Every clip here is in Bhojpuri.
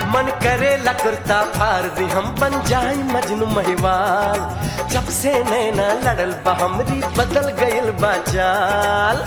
मन करे लकुरता फार दी हम बन जाए मजनू महिवाल जब से नैना लड़ल बा हमरी बदल गइल बा चाल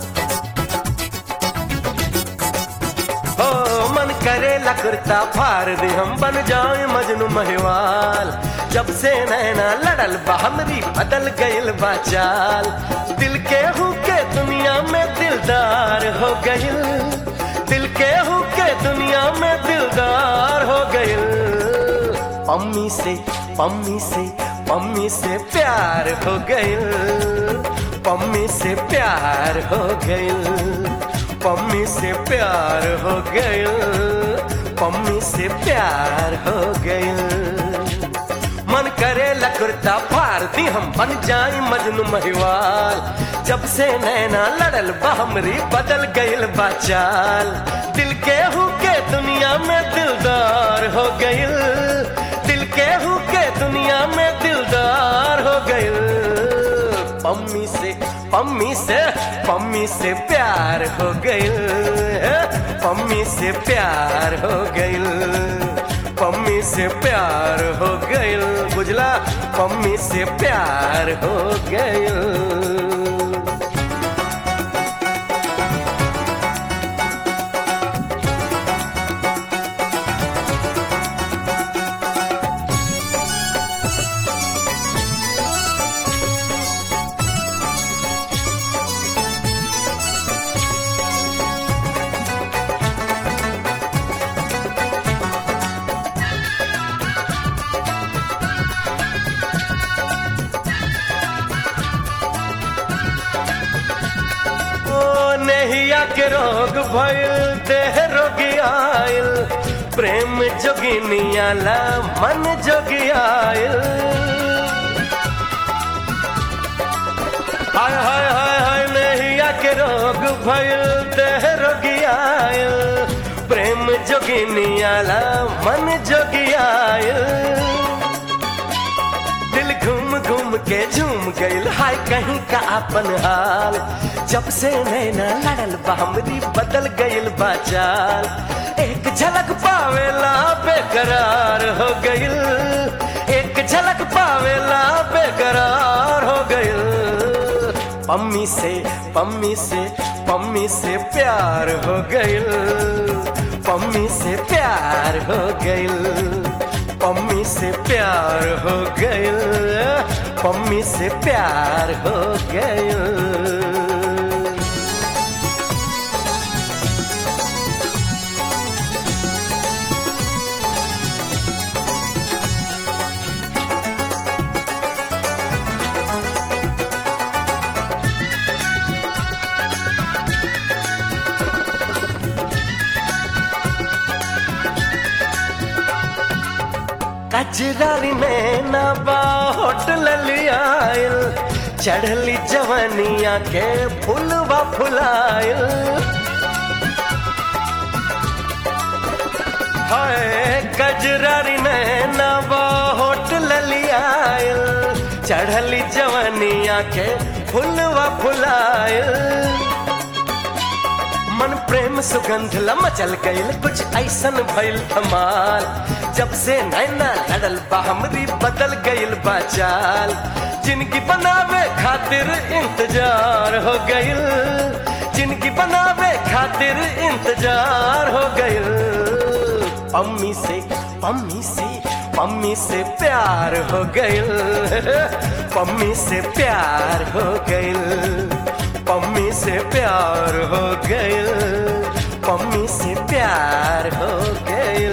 हो मन करे लकुरता फार दी हम बन जाए मजनू महिवाल जब से नैना लड़ल बा हमरी बदल गइल बा चाल दिल के हूँ के दुनिया में दिलदार हो गइल दिल के हूँ के दुनिया में दिलदार हो गइल पम्मी से पम्मी से पम्मी से प्यार हो गइल पम्मी से प्यार हो गइल पम्मी से प्यार हो गइल पम्मी से प्यार हो गइल मन करे लकुरता फार दी हम बन जाए मजनू महिवाल जब से नैना लड़ल बा हमरी बदल गइल बा चाल दिल के हूँ के दुनिया में दिलदार हो गइल दिल के हूँ के दुनिया में दिलदार हो गइल पम्मी से पम्मी से पम्मी से प्यार हो गइल पम्मी से प्यार हो गइल पम्मी से प्यार हो गइल बुझला पम्मी से प्यार हो गइल ओ नहिया के रोग भइल देह रोगी आइल प्रेम जोगिनिया ला मन जोगी आइल हाय हाय हाय हाय नहिया के रोग भइल देह रोगी आइल प्रेम जोगिनिया ला मन जोगी आइल दिल घूम घूम के झूम गइल हाय कहीं का अपन हाल जब से नैना लड़ल बा हमरी बदल गइल बा चाल एक झलक पावेला बेकरार हो गइल एक झलक पावेला बेकरार हो गइल पम्मी से पम्मी से पम्मी से प्यार हो गइल पम्मी से प्यार हो गइल पम्मी से प्यार हो गइल पम्मी से प्यार हो गइल कजरारी में ना बा होटल लियाइल चढ़ली जवनिया के फुलवा फुलाइल हाय कजरारी में ना बा होटल लियाइल चढ़ली जवनिया के फुलवा फुलाइल मन प्रेम सुगंध मचल गइल कुछ ऐसन भइल धमाल जब से नैना लड़ल बा हमरी बदल गइल बा चाल जिनकी बनावे खातिर इंतजार हो गइल जिनकी बनावे खातिर इंतजार हो गइल पम्मी से पम्मी से पम्मी से प्यार हो गइल पम्मी से प्यार हो गइल पम्मी से प्यार हो गइल पम्मी से प्यार हो गइल